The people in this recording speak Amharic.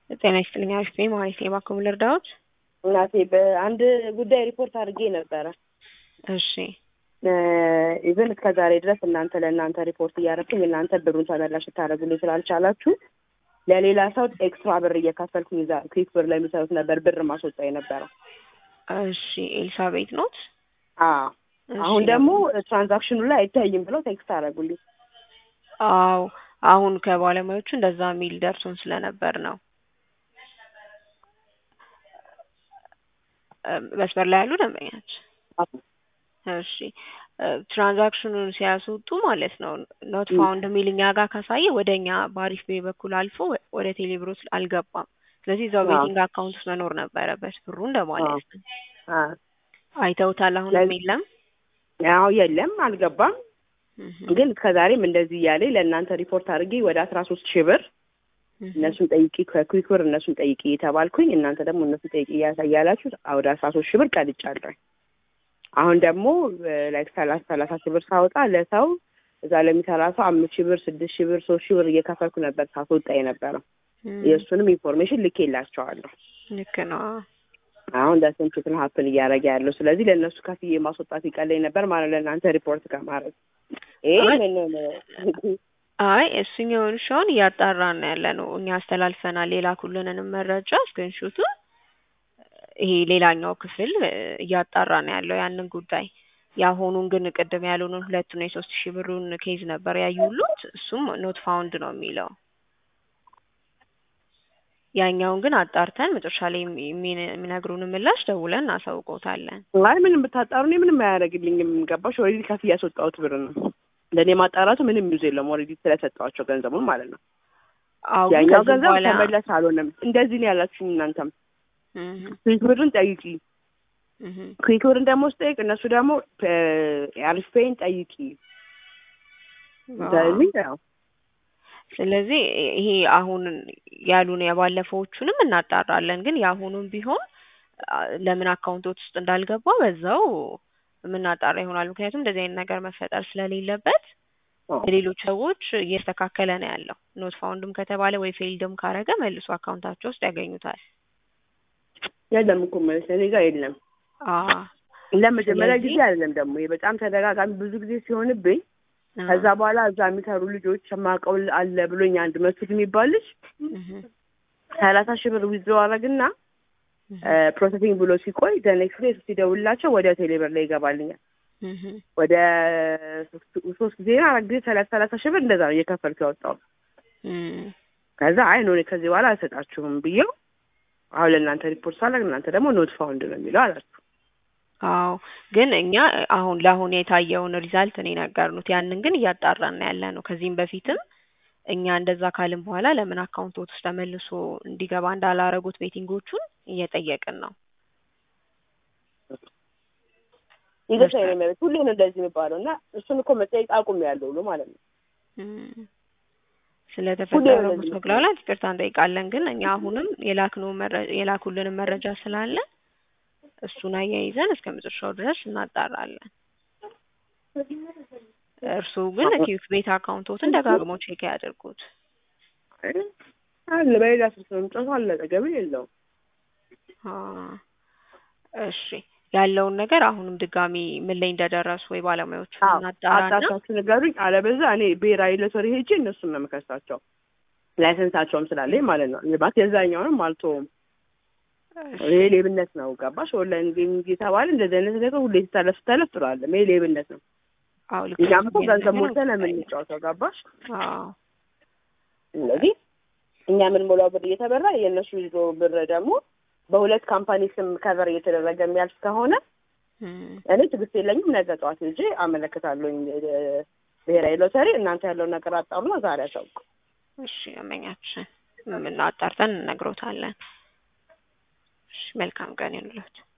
ጤና ይስጥልኝ አሪፍ ነኝ ማለት ነው። እባክዎ ምን ልርዳዎት? እናቴ በአንድ ጉዳይ ሪፖርት አድርጌ ነበረ። እሺ ኢቨን እስከ ዛሬ ድረስ እናንተ ለእናንተ ሪፖርት እያደረግኩኝ እናንተ ብሩን ተመላሽ ልታደርጉልኝ ስላልቻላችሁ ለሌላ ሰው ኤክስትራ ብር እየከፈልኩኝ እዛ ክሊክ ብር ላይ የሚሰሩት ነበር ብር ማስወጣ የነበረው። እሺ ኤልሳቤት ኖት? አዎ አሁን ደግሞ ትራንዛክሽኑ ላይ አይታይም ብለው ቴክስት አደረጉልኝ። አዎ አሁን ከባለሙያዎቹ እንደዛ የሚል ደርሶን ስለነበር ነው። መስመር ላይ ያሉ ደንበኛች እሺ ትራንዛክሽኑን ሲያስወጡ ማለት ነው ኖት ፋውንድ የሚል እኛ ጋር ካሳየ ወደ እኛ በአሪፍ ቤ በኩል አልፎ ወደ ቴሌብሮስ አልገባም። ስለዚህ እዛው ቤቲንግ አካውንት ውስጥ መኖር ነበረበት ብሩ እንደማለት ነው። አይተውታል? አሁንም የለም ያው የለም አልገባም። ግን እስከዛሬም እንደዚህ እያለ ለእናንተ ሪፖርት አድርጌ ወደ አስራ ሶስት ሺህ ብር እነሱን ጠይቂ ከኩዊክ ብር እነሱን ጠይቂ የተባልኩኝ እናንተ ደግሞ እነሱን ጠይቂ እያሳያላችሁ ወደ አስራ ሶስት ሺህ ብር ቀልጫለሁ። አሁን ደግሞ ላይክ ሰላሳ ሰላሳ ሺህ ብር ሳወጣ ለሰው እዛ ለሚሰራ ሰው አምስት ሺህ ብር ስድስት ሺህ ብር ሶስት ሺህ ብር እየከፈልኩ ነበር ሳስወጣ የነበረው። የእሱንም ኢንፎርሜሽን ልኬላቸዋለሁ። ልክ ነው። አሁን ዳስንችትን ሀፕን እያደረገ ያለው ስለዚህ ለእነሱ ከፍዬ ማስወጣት ይቀለኝ ነበር ማለት ለእናንተ ሪፖርት ከማድረግ ይሄ ምን አይ እሱኛውን ሻውን እያጣራን ነው ያለ ነው። እኛ አስተላልፈናል የላኩልንንም መረጃ ስክሪንሾቱ ይሄ ሌላኛው ክፍል እያጣራ ነው ያለው ያንን ጉዳይ። የአሁኑን ግን ቅድም ያሉንን ሁለቱን የሶስት ሺህ ብሩን ኬዝ ነበር ያዩሉት። እሱም ኖት ፋውንድ ነው የሚለው። ያኛውን ግን አጣርተን መጨረሻ ላይ የሚነግሩን ምላሽ ደውለን እናሳውቆታለን። አይ ምንም ብታጣሩ እኔ ምንም አያደርግልኝም። ገባሽ? ኦልሬዲ ከፍ እያስወጣሁት ብር ነው። ለእኔ ማጣራቱ ምንም ዩዝ የለም። ኦልሬዲ ስለሰጠኋቸው ገንዘቡን ማለት ነው። ያኛው ገንዘብ ተመለስ አልሆነም። እንደዚህ ነው ያላችሁኝ እናንተም ኩዊክ ብርን ጠይቂ። ኩዊክ ብርን ደግሞ ስጠይቅ እነሱ ደግሞ አሪፍ ፔይን ጠይቂ። ያው ስለዚህ ይሄ አሁን ያሉን የባለፈዎቹንም እናጣራለን። ግን የአሁኑም ቢሆን ለምን አካውንቶች ውስጥ እንዳልገባ በዛው የምናጣራ ይሆናል። ምክንያቱም እንደዚህ አይነት ነገር መፈጠር ስለሌለበት ሌሎች ሰዎች እየተስተካከለ ነው ያለው። ኖት ፋውንድም ከተባለ ወይ ፌልድም ካረገ መልሶ አካውንታቸው ውስጥ ያገኙታል። የለም እኮ ማለት እኔ ጋር የለም። ለመጀመሪያ ጊዜ አይደለም ደግሞ ይሄ በጣም ተደጋጋሚ ብዙ ጊዜ ሲሆንብኝ ከዛ በኋላ እዛ የሚሰሩ ልጆች የማውቀው አለ ብሎኝ አንድ መስፍን የሚባል ልጅ ሰላሳ ሺህ ብር ዊዝድሮ አረግና ፕሮሰሲንግ ብሎ ሲቆይ ኔክስት ዴይ ሲደውልላቸው ወደ ቴሌብር ላይ ይገባልኛል። ወደ ሶስት ጊዜ አራት ጊዜ ሰላሳ ሰላሳ ሺህ ብር እንደዛ ነው እየከፈልኩ ያወጣው። ከዛ አይ ኖ ከዚህ በኋላ አልሰጣችሁም ብዬው አሁን ለእናንተ ሪፖርት ሳላግ እናንተ ደግሞ ኖት ፋውንድ ነው የሚለው አላችሁ። አዎ ግን እኛ አሁን ለአሁን የታየውን ሪዛልት ነው የነገርኑት። ያንን ግን እያጣራን ያለ ነው። ከዚህም በፊትም እኛ እንደዛ ካልን በኋላ ለምን አካውንቶት ውስጥ ተመልሶ እንዲገባ እንዳላረጉት ቤቲንጎቹን እየጠየቅን ነው። ይገርሳኝ ነው የሚያደርግ ሁሌ ነው እንደዚህ የሚባለው እና እሱን እኮ መጠየቅ አቁም ያለው ብሎ ማለት ነው። ስለተፈጠረው መግላላት ይቅርታ እንጠይቃለን። ግን እኛ አሁንም የላክነው የላኩልንን መረጃ ስላለ እሱን አያይዘን እስከ መጨረሻው ድረስ እናጣራለን። እርስዎ ግን ኪዩክ ቤት አካውንቶትን ደጋግሞ ቼክ ያድርጉት። አለ በሌላ ስልክ ነው የምጫወተው። አለቀ ገቢ የለውም። እሺ ያለውን ነገር አሁንም ድጋሚ ምን ላይ እንደደረሱ ወይ ባለሙያዎቹ እናጣራና አጣርታችሁ ንገሩኝ። አለበዛ እኔ ብሔራዊ ሎተሪ ሄጄ እነሱን ነው የምከሳቸው ላይሰንሳቸውም ስላለኝ ማለት ነው። ልባት የዛኛውንም አልተውም። ይሄ ሌብነት ነው። ገባሽ? ኦንላይን ጌሚንግ የተባለ እንደዚህ አይነት ነገር ሁሌ ሲታለፍ ሲታለፍ ጥሩ አለም። ይሄ ሌብነት ነው። አዎ ልክ እኛም እኮ ገንዘብ ሞልተን ነው የምንጫወተው። ገባሽ? አዎ ስለዚህ እኛ የምንሞላው ብር እየተበራ የእነሱ ይዞ ብር ደግሞ በሁለት ካምፓኒ ስም ከቨር እየተደረገ የሚያልፍ ከሆነ እኔ ትዕግስት የለኝም። ነገ ጠዋት ሄጄ አመለክታለሁኝ ብሔራዊ ሎተሪ። እናንተ ያለውን ነገር አጣሩና ዛሬ አሳውቁ። እሺ አመኛችን ምን አጣርተን እንነግሮታለን። እሺ መልካም ቀን ይሁንልዎት።